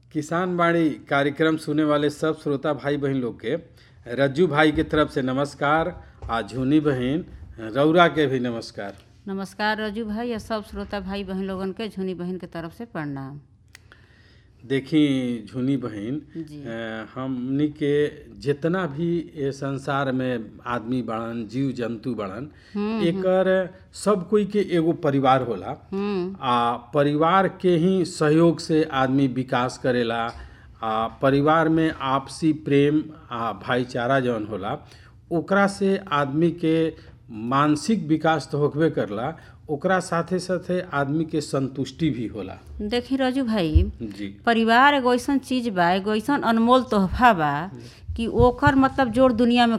किसान बाड़ी कार्यक्रम सुने वाले सब श्रोता भाई बहन लोग के रज्जू भाई के तरफ से नमस्कार आ झुनी बहन रौरा के भी नमस्कार नमस्कार रजू भाई और सब श्रोता भाई बहन लोगन के झुनी बहन के तरफ से प्रणाम देखी झुनी बहन जी अ, हमनी के जितना भी ये संसार में आदमी बड़न जीव जंतु बड़न एकर सब कोई के एगो परिवार होला हम्म आ परिवार के ही सहयोग से आदमी विकास करेला आ परिवार में आपसी प्रेम आ भाईचारा जौन होला ओकरा से आदमी के मानसिक विकास तो होकबे करला ओकरा साथे साथे आदमी के संतुष्टि भी होला देखी रजू भाई जी परिवार एगो ऐसन चीज बा एगो ऐसन अनमोल तोहफा बा कि ओकर मतलब जोड़ दुनिया में